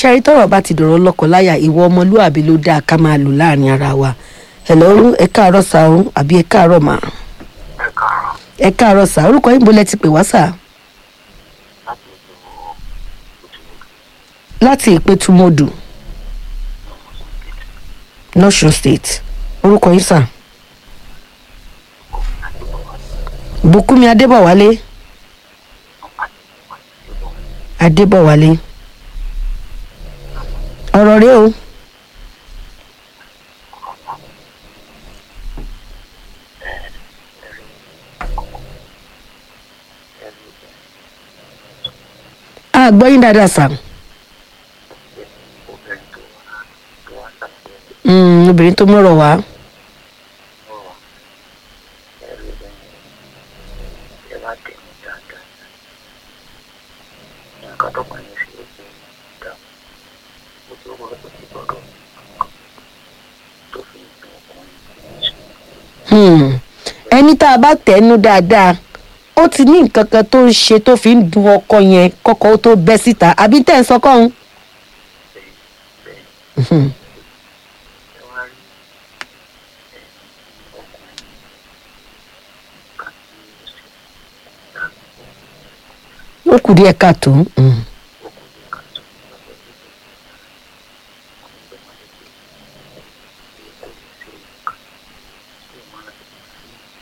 ṣẹ́rí tọ́rọ̀ bá ti dọ̀rọ̀ lọ́kọláya ìwọ ọmọlúàbí ló dáa ká máa lò láàrin ara wa hello ẹ káàárọ̀ sá o àbí ẹ káàárọ̀ mà ẹ káàárọ̀ ẹ káàárọ̀ sá orúkọ yín bolẹ̀ ti pè wá sá láti ìlú òtún láti ìpẹ́tùmọ̀dù lọ́sùn state orúkọ yín sá bùkúnmi adébọ̀wálé adébọ̀wálé ọ̀rọ̀ rẹ o a gbọ́ yín dáadáa sá obìnrin tó wá tó wá sàbẹ̀ Mm, obìnrin tó mọ̀rọ̀ wá ọ̀rọ̀ ẹ̀rí lẹ́yìn ẹ bá tẹ̀ mí dáadáa nǹkan tó kàn yín sí ojú ìdá ojú owó tó ti gbọ́dọ̀ tó fi dùn ọkùnrin Hmm. ẹni tá a bá tẹnu dáadáa ó ti ní nǹkan kan tó ń ṣe tó fi ń dun ọkọ yẹn kọkọ ó tó bẹ́ síta àbí tẹ̀ ń sọ kọ́hún. bẹ́ẹ̀ bẹ́ẹ̀ Hmm. ẹ wá rí ẹ ọkùnrin kan tí ó sì dá ó kù díẹ̀ káàtó. Hmm.